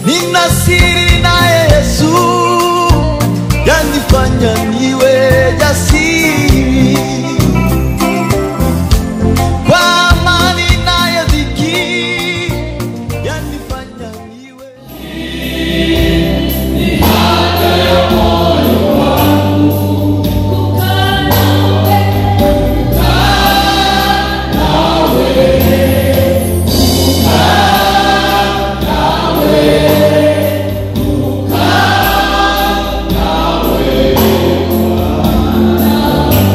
nina siri naye Yesu yanifanya niwe jasiri kwa amani naye dhiki yanifanya niwe Nawe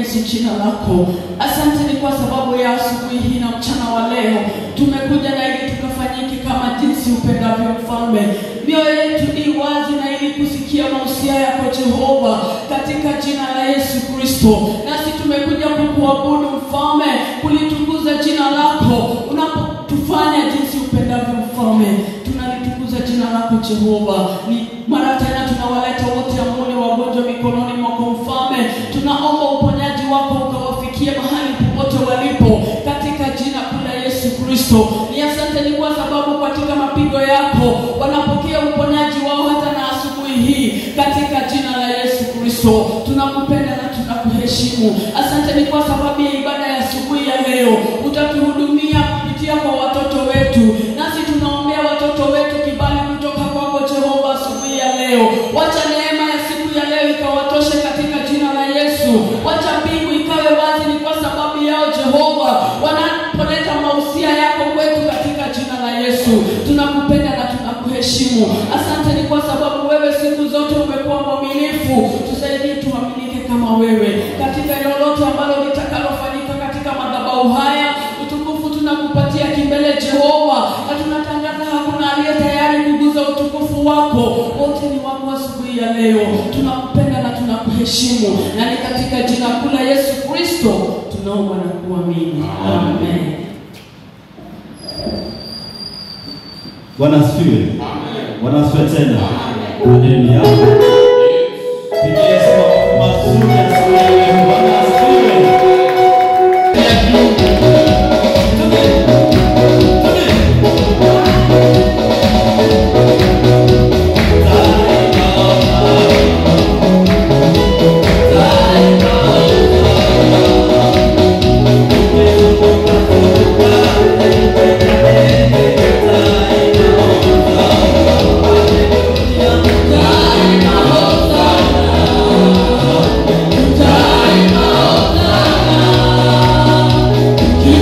kulienzi jina lako. Asante ni kwa sababu ya asubuhi hii na mchana wa leo tumekuja na ili tukafanyike kama jinsi upendavyo mfalme. Mioyo yetu i wazi na ili kusikia mausia yako Jehova, katika jina la Yesu Kristo. Nasi tumekuja kukuabudu mfalme, kulitukuza jina lako unapotufanya jinsi upendavyo mfalme. Tunalitukuza jina lako Jehova. Ni mara tena tunawaleta wote ambao ni wagonjwa mikononi mwako mfalme. Tunaomba uponyaji wako ukawafikie mahali popote walipo katika jina kuu la Yesu Kristo. Ni asante ni kwa sababu katika mapigo yako wanapokea uponyaji wao hata na asubuhi hii katika jina la Yesu Kristo. Tunakupenda na tunakuheshimu. Asante ni kwa sababu ya ibada ya asubuhi ya leo utatuhudumia kupitia kwa watoto wetu, nasi tunaombea watoto wetu kibali kutoka kwako Jehova asubuhi ya leo. Wacha neema ya siku ya leo ikawatoshe katika jina la Yesu. Wacha mbingu ikawe wazi, ni kwa sababu yao Jehova wanapoleta mausia yako kwetu katika jina la Yesu. Tunakupenda na tunakuheshimu. Asante ni kwa sababu wewe siku zote umekuwa mwaminifu. Tusaidie tuaminike kama wewe katika lolote ambalo litakalofanyika katika madhabahu haya. Utukufu tunakupatia kimbele Jehova, na tunatangaza hakuna aliye tayari kuguza utukufu wako. Wote ni wako asubuhi ya leo. Tunakupenda na tunakuheshimu, na ni katika jina kuu la Yesu Kristo tunaomba na kuamini, amen. Bwana asifiwe. Bwana asifiwe tena. Haleluya. Pigia Yesu makofi mazuri asubuhi ya leo. Bwana asifiwe. Time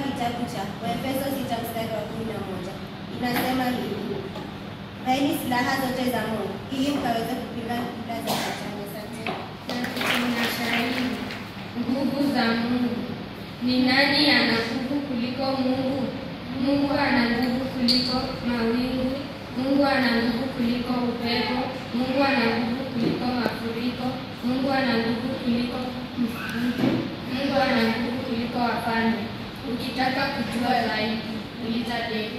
kitabu cha Waefeso sita mstari wa kumi na moja inasema hivi: vaeni silaha zote za Mungu ili mkaweze kupinga hila za shetani. Asante. na shahidi nguvu za Mungu. Ni nani ana nguvu kuliko Mungu? Mungu ana nguvu kuliko mawingu. Mungu ana nguvu kuliko upepo. Mungu ana nguvu kuliko mafuriko. Mungu ana nguvu kuliko msitu. Mungu ana nguvu kuliko wafalme. Ukitaka kujua zaidi, uliza David.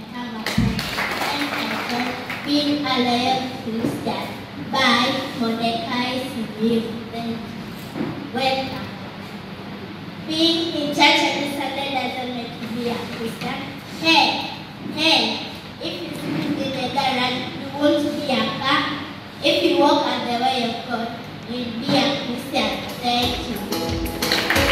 being a loyal Christian by Mordecai Simeon. Welcome. Being in church every Sunday doesn't make you be a Christian. Hey, hey, if you sleep in the garage, you won't be a car. If you walk on the way of God, you'll be a Christian. Thank you.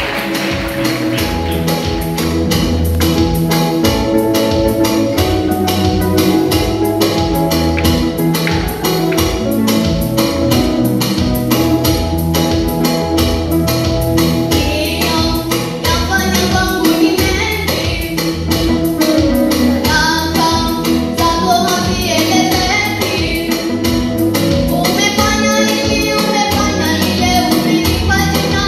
Umefanya hili, umefanya lile, umenipa jina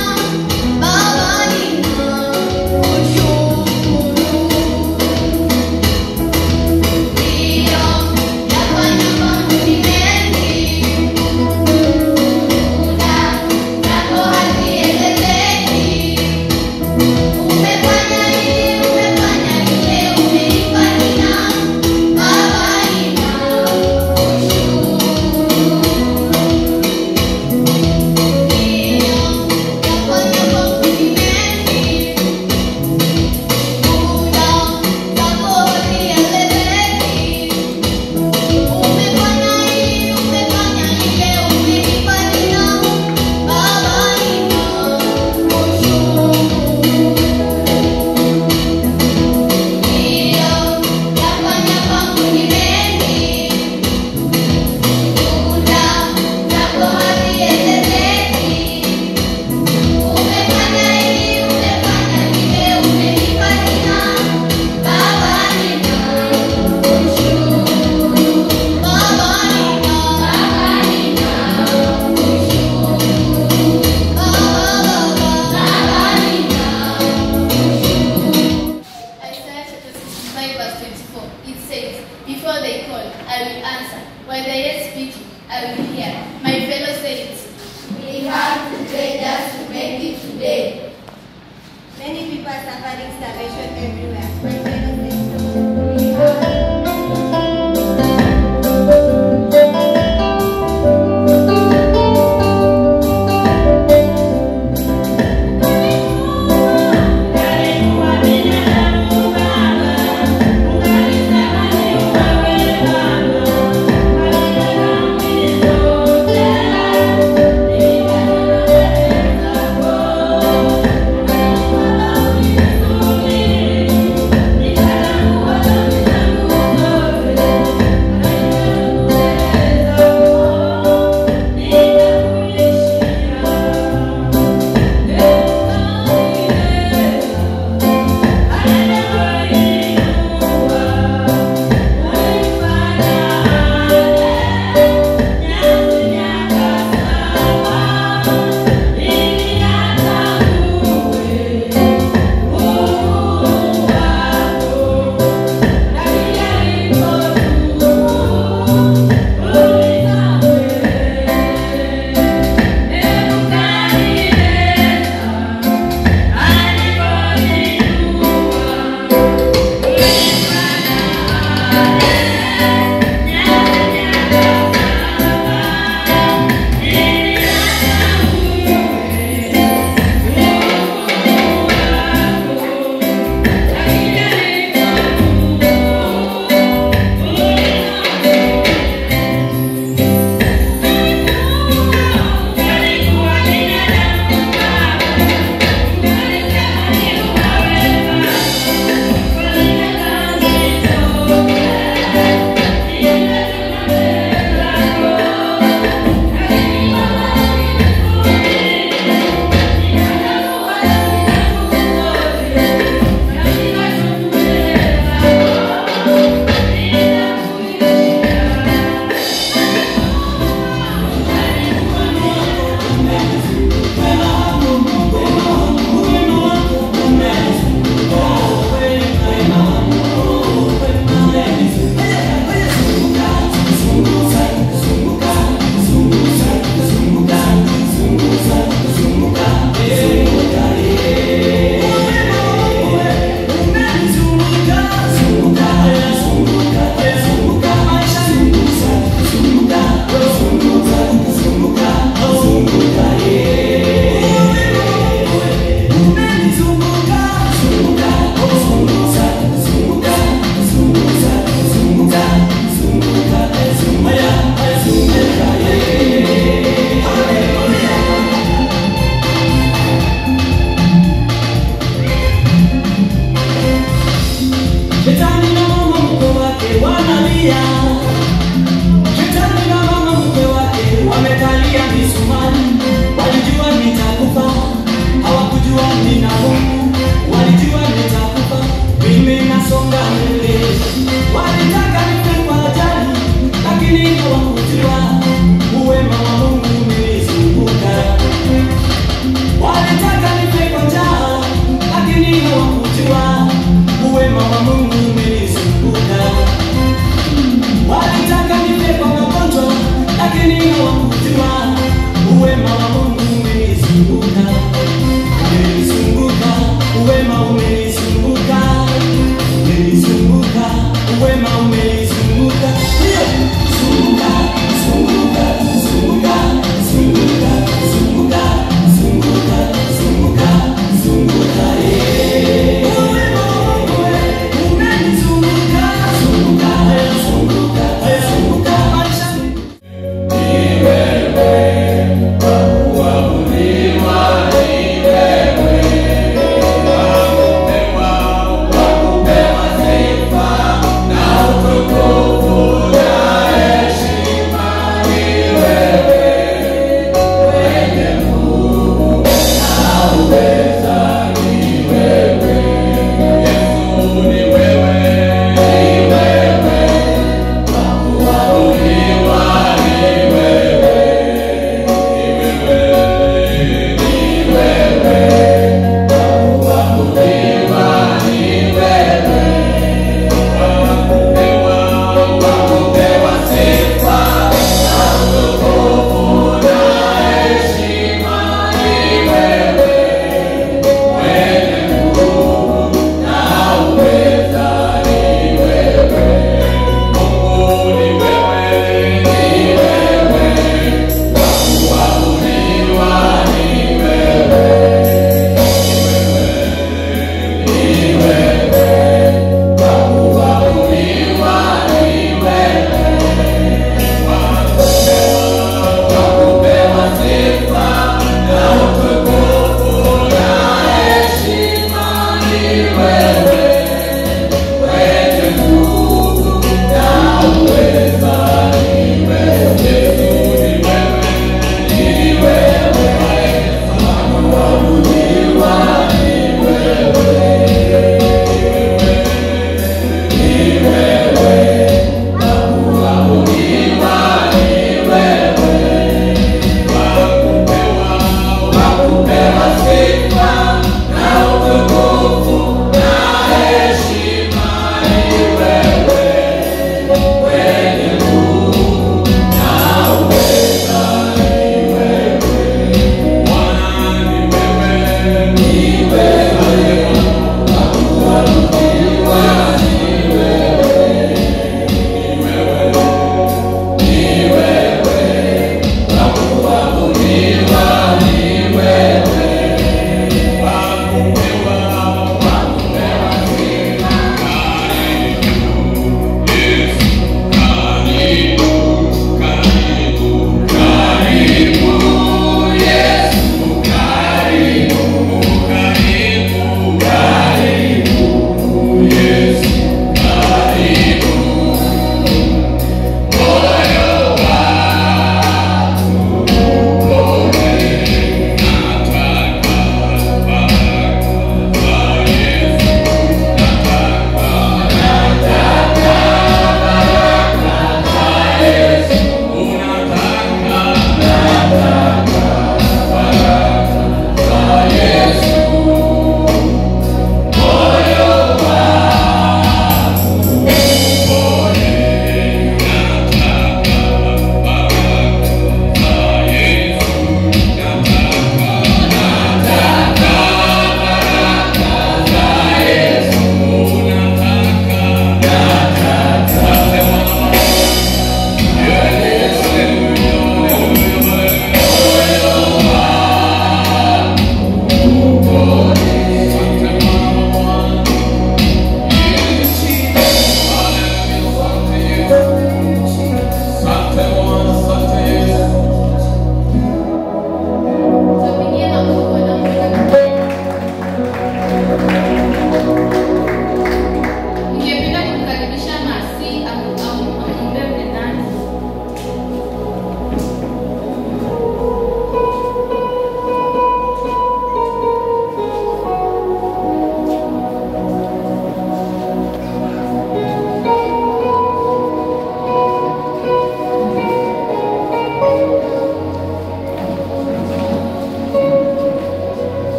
Shetani na mama mkwe wake wanalia, shetani na mama mkwe wake wamekalia misumari. Walijua nitakufa, hawakujua nina Mungu. Walijua nitakufa, mimi nasonga mbele. Walitaka nife kwa ajali, lakini hawakujua uwema wa Mungu umenizunguka. Walitaka nife kwa njaa, lakini hawakujua uwema wa Mungu umenizunguka. Walitaka nife kwa magonjwa, lakini hawakujua uwema wa Mungu umenizunguka. Umenizunguka,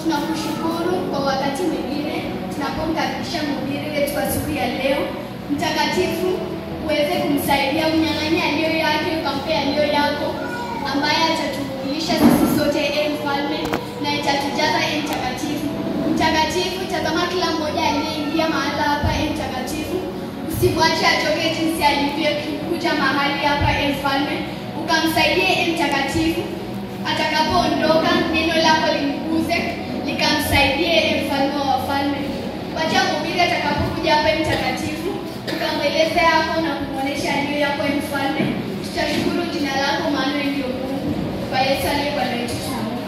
tunakushukuru kwa wakati mwingine tunapomkaribisha mhubiri wetu wa siku ya leo. Mtakatifu, uweze kumsaidia unyang'anya aliyo yake, ukampe aliyo yako, ambaye atatulisha sisi sote, e mfalme, na itatujaza e mtakatifu. Mtakatifu, tazama kila mmoja aliyeingia mahala hapa, e mtakatifu, usimwache atoke jinsi alivyokuja mahali hapa, e mfalme, ukamsaidie e mtakatifu atakapoondoka neno lako limguze likamsaidie e mfalme wa wafalme. Wacha mhubiri atakapokuja hapa e mtakatifu, ukamweleze yako na kumwonyesha aliyo yako e mfalme. Tutashukuru jina lako, maana ndiyo Mungu. Kwa Yesu aliye Bwana wetu tunaomba.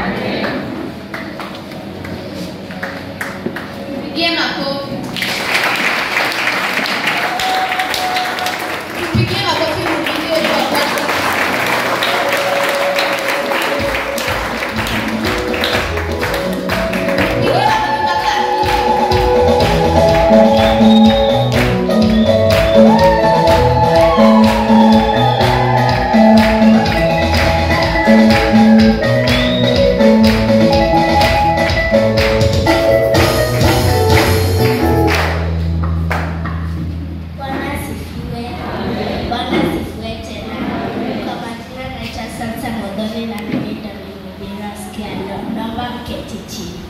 Mpigie makofi. Mpigie makofi mhubiri wetu wa kwanza. Bwana asifiwe. Bwana asifiwe tena. Kwa majina naitwa Sansa Modoni na mimi ndo nimhubiri wa siku ya leo. Naomba mketi chini.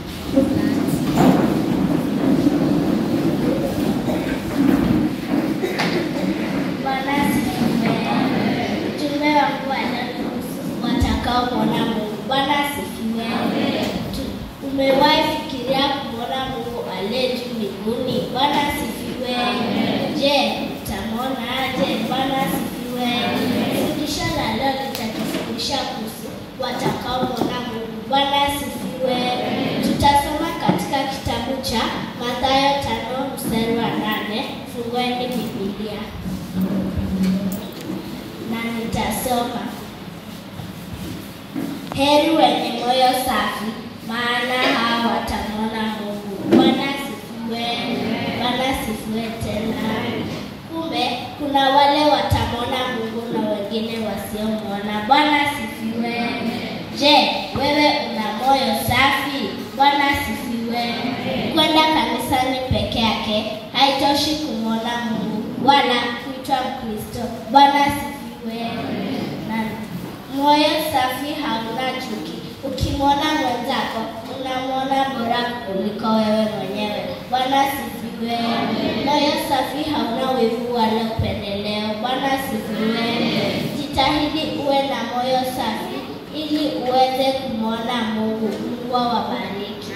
Bwana asifiwe. Ujumbe wangu wa leo ni kuhusu watakaomwona Mungu. Bwana asifiwe. Tu- Umewahi fikiria kumwona Mungu aliye juu mbinguni? Bwana asifiwe. Je, utamwona aje? Bwana asifiwe. Fundisho la leo litatufundisha kuhusu watakaomwona Mungu. Bwana asifiwe. Tutasoma katika kitabu cha Mathayo tano mstari wa nane. Fungueni Biblia na nitasoma. Heri wenye moyo safi, maana hao watamwona Mungu. Bwana asifiwe. Bwana asifiwe tena. Kumbe kuna wale watamwona Mungu na wengine wasiomwona. Bwana asifiwe. Je, wewe una moyo safi? Bwana asifiwe. Kwenda kanisani peke yake haitoshi kumwona Mungu wala kuitwa Mkristo. Bwana asifiwe. Na moyo safi hauna chuki. Ukimwona mwenzako unamwona bora kuliko wewe mwenyewe. Bwana asifiwe. Moyo safi hauna wivu wala upendeleo. Bwana asifiwe. Jitahidi uwe na moyo safi ili uweze kumwona Mungu. Mungu awabariki.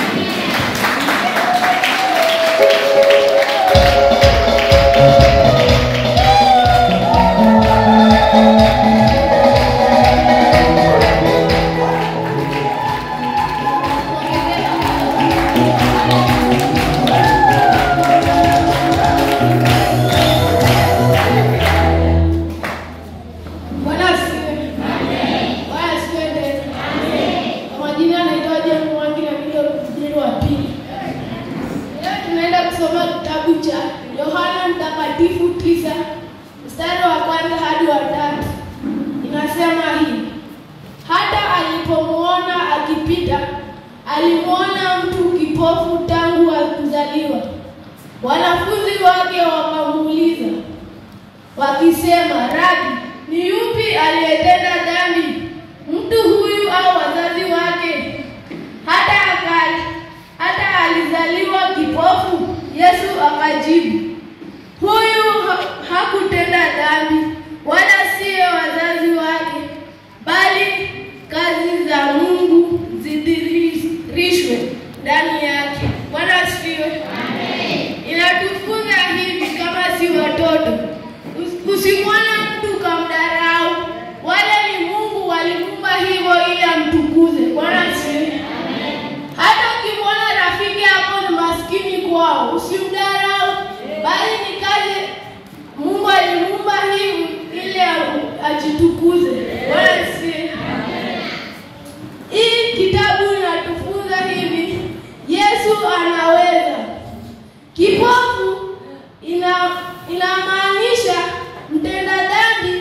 Bwana asifiwe. Bwana asifiwe tena. Kwa majina anaitwa John Mwangi na ndio mhubiri wa pili. Leo tunaenda kusoma kitabu cha Yohana Mtakatifu tisa mstari wa kwanza hadi wa tatu. Inasema hivi: hata alipomwona akipita, alimwona mtu kipofu tangu kuzaliwa. Wanafunzi wake wakamuuliza wakisema, Rabi, ni yupi aliyetenda dhambi, mtu huyu au wazazi wake, hata akali, hata alizaliwa kipofu? Yesu akajibu, huyu ha hakutenda dhambi, wala siyo wazazi wake, bali kazi za Mungu zidhihirishwe ndani yake. Bwana asifiwe. Inatufunza hivi kama si watoto, Us- usimwone mtu kamdharau, wale ni Mungu walimuumba hivyo ili amtukuze. Bwana asifiwe. Hata ukimwona rafiki yako ni maskini kwao, usimdharau, bali ni kazi Mungu alimuumba hivi ili a- ajitukuze. Bwana asifiwe. Hii kitabu inatufunza hivi, Yesu anaweza. Kipofu ina inamaanisha mtenda dhambi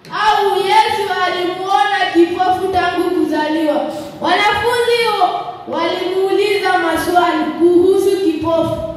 au Yesu alimuona kipofu tangu kuzaliwa. Wanafunzi swali kuhusu kipofu.